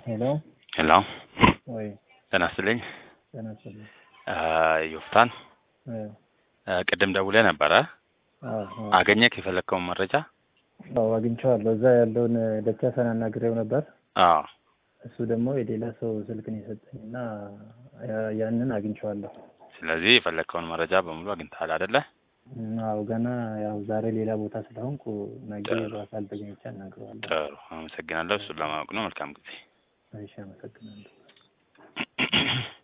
ሄሎ ሄሎ ወይ ጤና ይስጥልኝ። ጤና ይስጥልኝ። ዮፍታን እ ቅድም ደውለህ ነበረ። አዎ አዎ አገኘክ የፈለግከውን መረጃ? አዎ አግኝቼዋለሁ። እዛ ያለውን ደቻሳን አናግሬው ነበር። አዎ እሱ ደግሞ የሌላ ሰው ስልክ ነው የሰጠኝ እና ያ- ያንን አግኝቼዋለሁ። ስለዚህ የፈለግከውን መረጃ በሙሉ አግኝተሃል አይደለ? እና አዎ ገና ያው ዛሬ ሌላ ቦታ ስለሆንኩ ነገ ጥሩ። በአካል ተገኝቼ አናግረዋለሁ። ጥሩ አመሰግናለሁ። እሱን ለማወቅ ነው። መልካም ጊዜ። እሺ አመሰግናለሁ።